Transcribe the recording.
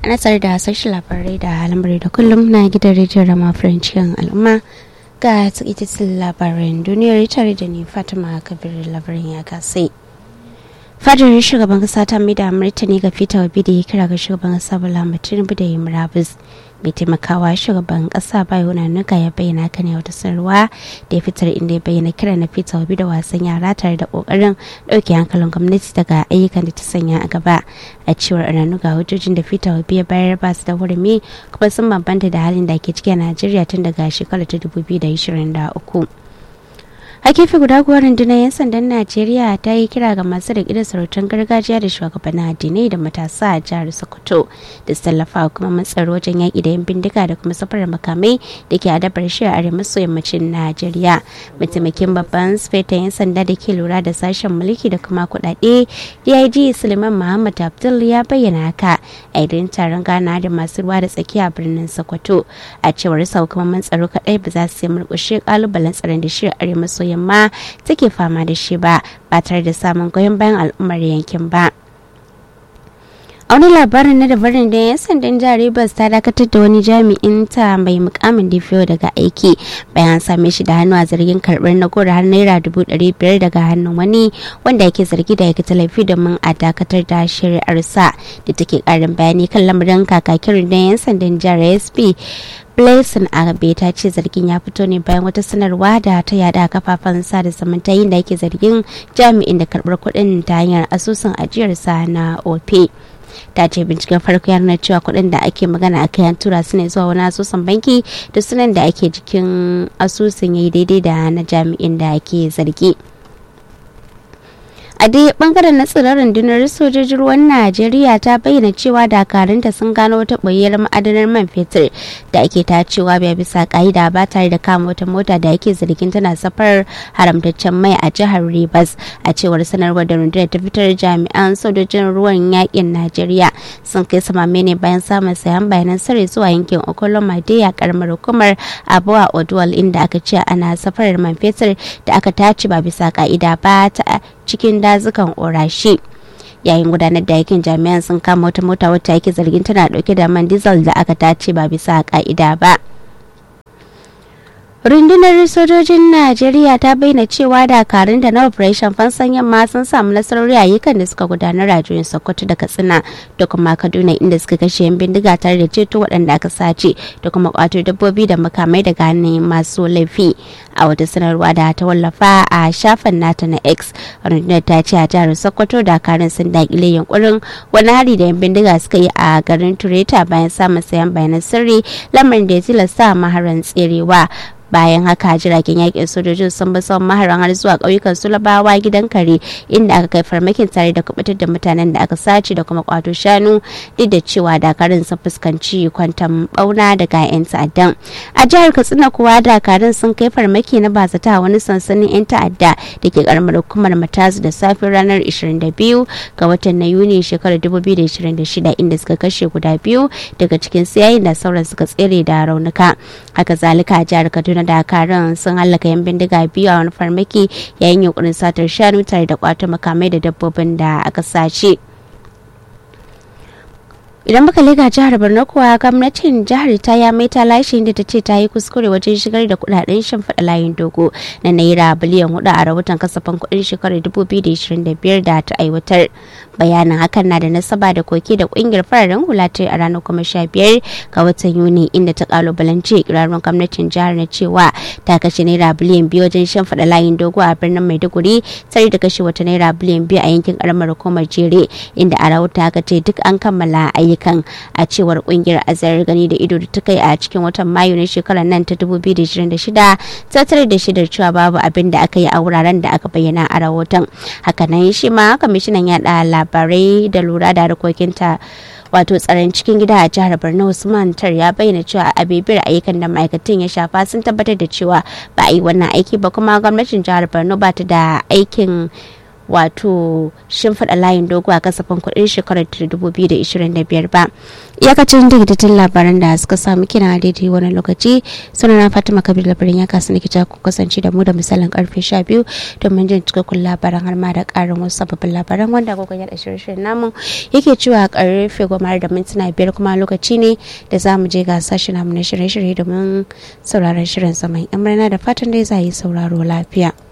ana tsar da sashen labarai da lamari da kullum na gidan rediyon rama farancin al'umma ga tsakitin labaran duniyar tare da ni fatima kabir labarin ya gasai fadar shugaban kasa ta mai da martani ga fita wabi da ya kira ga shugaban kasa bala tinubu da yi murabus mai taimakawa shugaban kasa bayo nuka ya bayyana kan yau da sanarwa da ya fitar inda ya bayyana kira na fita wabi da wasan yara tare da kokarin dauke hankalin gwamnati daga ayyukan da ta sanya a gaba a cewar ga hujjojin da fita wabi ya bayar ba su da hurumi kuma sun bambanta da halin da ke ciki a najeriya tun daga shekarar ta 2023 a gefe guda kuwa rundunar 'yan sandan najeriya ta yi kira ga masu da gidan sarautun gargajiya da shugabannin addinai da matasa a jihar sokoto da su tallafa kuma matsaro wajen yaƙi da yan bindiga da kuma safarar makamai da ke adabar shi a arewa maso yammacin najeriya mataimakin babban sufeta 'yan sanda da ke lura da sashen mulki da kuma kuɗaɗe dig suleiman muhammad abdul ya bayyana haka a idan taron gana da masu ruwa da tsakiya birnin sokoto a cewar sa hukumomin tsaro kaɗai ba za su yi murƙushe ƙalubalen tsaron da shi a arewa maso yamma take fama da shi ba ba tare da samun goyon bayan al'ummar yankin ba a wani labarin na dabarin da yan sandan jihar Rivers ta dakatar da wani jami'in ta mai mukamin DPO daga aiki bayan same shi da hannu a zargin karbar na gora har naira dubu ɗari biyar daga hannun wani wanda yake zargi da yake laifi domin a dakatar da shari'arsa da take karin bayani kan lamarin kakakin da yan sandan jihar SP Blessing Agabe ta ce zargin ya fito ne bayan wata sanarwa da ta yada kafafen sada zumunta yin da yake zargin jami'in da karbar kuɗin ta hanyar asusun ajiyarsa na OP. ta ce binciken farko ya nuna cewa kuɗin da ake magana a kai tura su ne zuwa wani asusun banki da sunan da ake jikin asusun ya yi daidai da na jami'in da ake zargi. a dai bangaren na tsirar rundunar sojojin ruwan najeriya ta bayyana cewa dakarunta sun gano wata ɓoyar ma'adanar man fetur da ake tacewa bai bisa ka'ida ba tare da kama wata mota da ake zargin tana safar haramtaccen mai a jihar rivers a cewar sanarwar da rundunar ta fitar jami'an sojojin ruwan yakin najeriya sun kai samame ne bayan samun sayan bayanan sirri zuwa yankin okolomade a karamar hukumar abuwa odwal inda aka ce ana safarar man fetur da aka tace ba bisa ka'ida ba ta cikin dazukan orashi yayin gudanar da aikin jami'an sun kama wata mota wacce ake zargin tana dauke da man diesel da aka tace ba bisa ka'ida ba rundunar sojojin najeriya ta bayyana cewa dakarun da na operation fansan yamma sun samu nasarori a ayyukan da suka gudanar a juyin sokoto da katsina da kuma kaduna inda suka kashe yan bindiga tare da ceto waɗanda aka sace da kuma kwato dabbobi da makamai daga hannun masu laifi a wata sanarwa da ta wallafa a shafin nata na x rundunar ta ce a jihar sokoto dakarun sun dakile yankurin wani hari da yan bindiga suka yi a garin tureta bayan samun sayan bayanan sirri lamarin da ya tilasta maharan tserewa bayan haka jiragen yakin sojojin sun bi tsawon maharan har zuwa ƙauyukan sulabawa gidan kare inda aka kai farmakin tare da kubutar da mutanen da aka sace da kuma kwato shanu duk da cewa dakarun sun fuskanci kwantan bauna daga 'yan ta'addan a jihar katsina kuwa dakarun sun kai farmaki na bazata wani sansanin 'yan ta'adda da ke karamar hukumar matazu da safin ranar 22 ga watan na yuni shekarar 2026 inda suka kashe guda biyu daga cikin yayin da sauran suka tsere da raunuka haka zalika a jihar kaduna na dakarun sun hallaka yan bindiga biyu a wani farmaki yayin yunkurin satar shanu tare da kwato makamai da dabbobin da aka sace idan muka lega jihar borno kuwa gwamnatin jihar ta ya mai ta lashe inda ta ce ta yi kuskure wajen shigar da kudaden shimfiɗa layin dogo na naira biliyan hudu a rahoton kasafin kudin shekarar 2025 da ta aiwatar bayanin hakan na da nasaba da koke da kungiyar fararen hula ta a ranar kuma sha biyar ga watan yuni inda ta kalubalance ikirarin gwamnatin jihar na cewa ta kashe naira biliyan biyu wajen shimfiɗa layin dogo a birnin maiduguri tare da kashe wata naira biliyan biyu a yankin karamar hukumar jere inda a rahoton aka ce duk an kammala ayyukan a cewar kungiyar azar gani da ido da ta kai a cikin watan mayu na shekarar nan ta 2026 ta tare da shidar cewa babu abin da aka yi a wuraren da aka bayyana a rahoton hakanan shi ma kwamishinan yaɗa labarai da lura da harkokinta wato tsaron cikin gida a jihar borno usman tar ya bayyana cewa a bibiyar ayyukan da ma'aikatan ya shafa sun tabbatar da cewa ba a yi wannan aiki ba kuma gwamnatin jihar borno ba ta da aikin wato shimfiɗa layin dogo a kasafin kuɗin shekarar 2025 ba iyakacin daidaitun labaran da suka samu kina daidai wani lokaci sunana fatima kabir labarin ya kasu nikita ku kasance da mu da misalin karfe 12 domin jin cikakkun labaran har ma da ƙarin wasu sababbin labaran wanda agogon yaɗa shirye-shiryen namu yake cewa karfe goma da mintuna biyar kuma lokaci ne da za mu je ga sashen namu na shirye-shirye domin sauraron shirin saman yan da fatan dai za yi sauraro lafiya.